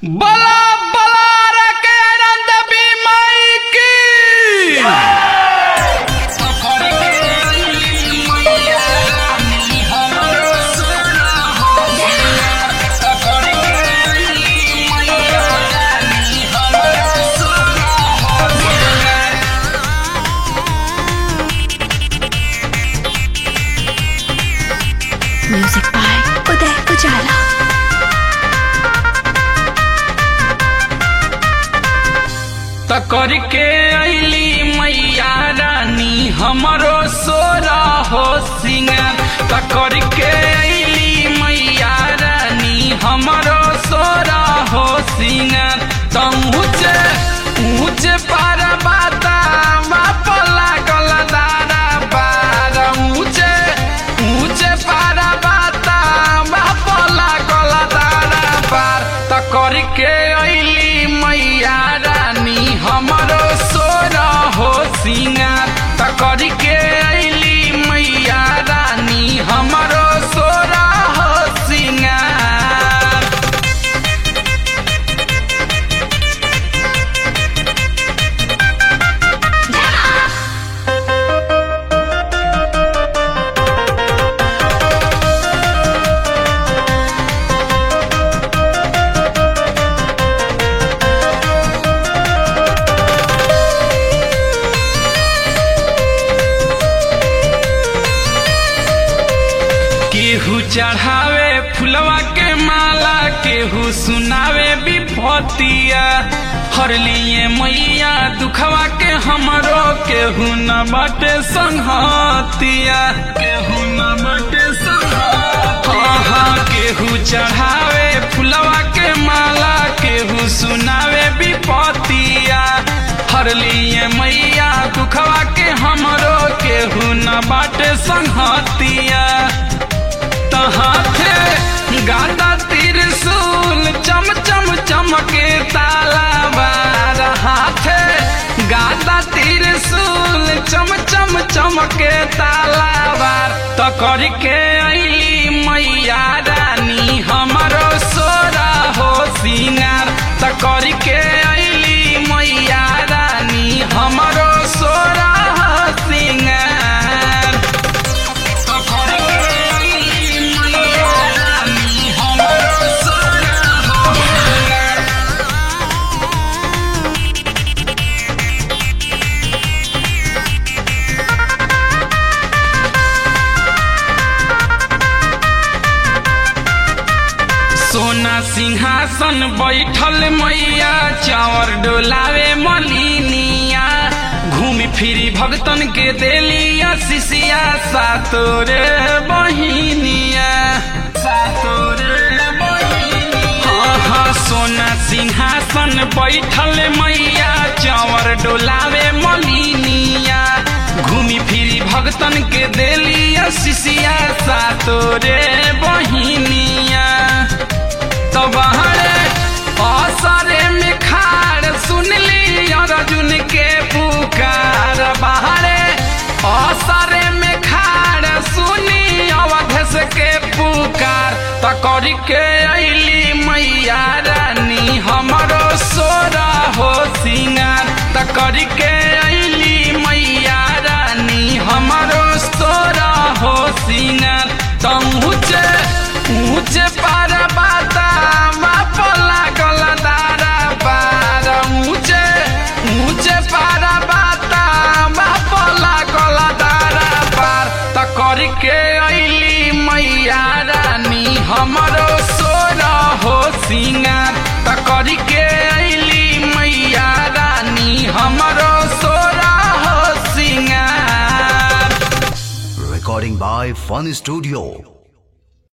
बला बला के आनंद बीमाई की म्यूजिक बाय उदय उजाला तकर के अली मैया रानी हमरो सोरा हो सिंगार तकर के अली मैया रानी हमरो सोरा हो सिंगार तम ऊंचे ऊंचे पार बाता बाप लागल दारा बार ऊंचे ऊंचे पार बाता बाप लागल दारा बार तकर के अली मैया रानी हमरो सोरा हो सिंगार तकर के अली मैया रानी हमरो सोरा हो सिंगार केहू चढ़ावे फुलवा के माला केहू सुनावे विभूतिया हर लिए मैया दुखवा के हमरो केहू न बटे संहतिया केहू न बटे संहतिया हाँ केहू चढ़ावे फुलवा के माला केहू सुनावे विपतिया हर लिए मैया दुखवा के हमरो केहू न बाटे संहतिया हाथे गादा त्रिशूल चम चम चमके तालाबार हाथे गादा त्रिशूल चम चम चमके तालाबार तकर के अली मैया रानी हमरो सोरा हो सिंगार तकर के अली मैया रानी हमरो सोरा हो सिंगार सोना सिंहासन बैठल मैया चावर डोलावे मलिनिया घूमी फिरी भगतन के देलिया शिशिया सातोरे बहिनिया सातोरे हाँ हाँ सोना सिंहासन बैठल मैया चावर डोलावे मलिनिया घूमी फिरी भगतन के देलिया शिशिया सातोरे बहिनिया तो बहरे असरे में खाड़ सुनली अर्जुन के पुकार बहरे असरे में खाड़ सुनी अवधस के पुकार तकर के अली मैया रानी हमरो सोरा हो सिंगार तकर के अली मैया रानी हमरो सोरा हो सिंगार तम ऊंचे ऊंचे पार बाता बाप लागल दारा पार ऊंचे ऊंचे पार बाता बाप लागल दारा पार तकर के अली मैया रानी हमरो सोरा हो सिंगार तकर के अली मैया रानी हमरो सोरा हो सिंगार Recording by Fun Studio.